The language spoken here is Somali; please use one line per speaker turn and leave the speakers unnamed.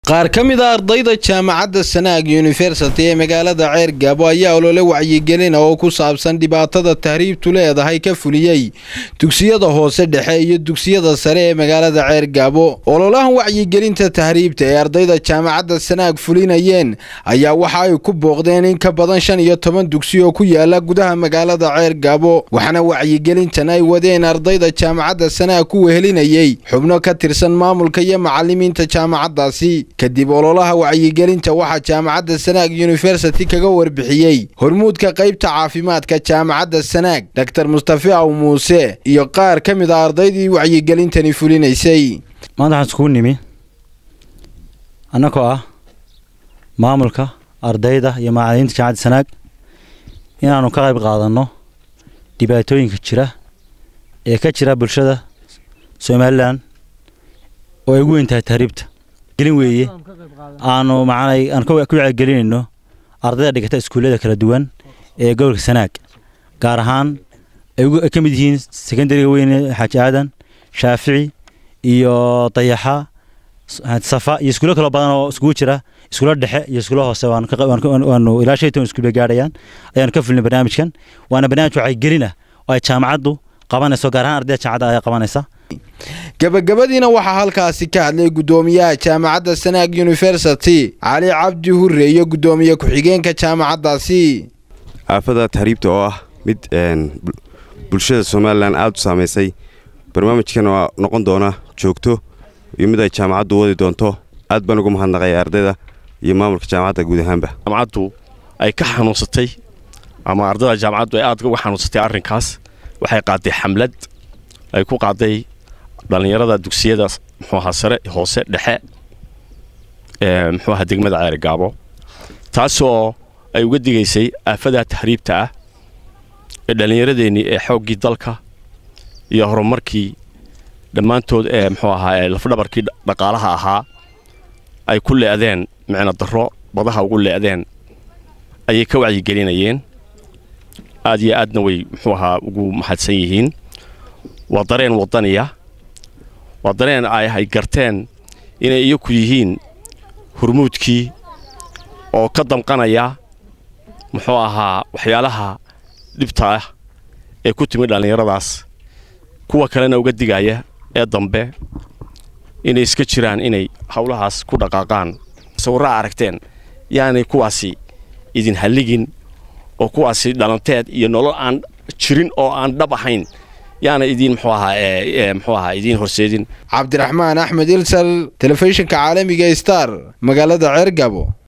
qaar ka mid a ardayda jaamacadda sanaag yunifersity ee magaalada ceer gaabo ayaa olole wacyigelina oo ku saabsan dhibaatada tahriibtu leedahay ka fuliyey dugsiyada hoose dhexe iyo dugsiyada sare ee magaalada ceer gaabo ololahan wacyigelinta tahriibta ee ardayda jaamacadda sanaag fulinayeen ayaa waxa ay ku booqdeen in ka badan shan iyo toban dugsi oo ku yaala gudaha magaalada ceer gaabo waxaana wacyigelintan ay wadeen ardayda jaamacadda sanaag ku wehelinayey xubno ka tirsan maamulka iyo macalimiinta jaamacaddaasi kadib ololaha wacyigelinta waxaa jaamacadda sanaag yunifersity kaga warbixiyey hormuudka qaybta caafimaadka jaamacadda sanaag doctor mustafi aw muuse iyo qaar ka mid a ardaydii wacyigelintani fulinaysay
maanta waxaan iskugu nimi annagoo ah maamulka ardayda iyo macalimiinta jaamacadda sanaag inaannu ka qayb qaadanno dhibaatooyinka jira ee ka jira bulshada somalilan oo ay ugu weyn tahay tahriibta gelin weeye aanu macnay aan ku wacyigelinayno ardayda dhigata iskuullada kala duwan ee gobolka sanaag gaar ahaan ay ka mid yihiin secondariga weyne xaaji aadan shaafici iyo dayaxa safa iyo iskuulo kaloo badan oo iskugu jira iskuulo dhexe iyo iskuulo hoose waanu ilaa shan toban iskuul bay gaadhayaan ayaanu ka fulnay barnaamijkan waana barnaamij wacyigelin ah oo ay jaamacaddu qabanayso gaar ahaan ardayda jaamacadda ayaa qabanaysa
gabagabadiina waxaa halkaasi ka hadlay guddoomiyaha jaamacadda sanaag yunifersity cali cabdi hure iyo guddoomiye ku-xigeenka jaamacaddaasi
aafada tahriibta oo ah mid bulshada somalilan aada u saamaysay barnaamijkan waa noqon doona joogto iyo mid ay jaamacaddu wadi doonto aad baan ugu mahadnaqaya ardayda iyo maamulka jaamacadda guud ahaanba
jaamacaddu ay ka xanuunsatay ama ardayda jaamacaddu ay aad uga xanuunsatay arrinkaas waxay qaaday xamlad ay ku qaaday dhallinyarada dugsiyada muxuuahaa sare hoose dhexe ee muxuuaha degmada ceer gaabo taasoo ay uga digaysay aafada tahriibta ah ee dhallinyaradeennii ee xooggii dalka iyo horumarkii dhammaantood ee muxuu ahaa ee lafdhabarkii dhaqaalaha ahaa ay ku le'deen micno darro badaha ugu le'deen ayay ka wacyigelinayeen aad iyo aadna way muxuu ahaa ugu mahadsan yihiin waa dareen waddaniya waa dareen ay garteen inay iyaku yihiin hurmuudkii oo ka damqanaya muxuu ahaa waxyaalaha dhibta ah ee ku timid dhallinyaradaas kuwa kalena uga digaya ee dambe inay iska jiraan inay howlahaas ku dhaqaaqaan sawirraa aragteen yaanay kuwaasi idin halligin oo kuwaasi dhalanteed iyo nolol aan jirin oo aan dhab ahayn yaana idiin muxuu ahaa muxuu ahaa idiin horseedin
cabdiraxmaan axmed ilsal telefishinka caalamiga star magaalada ceer gabo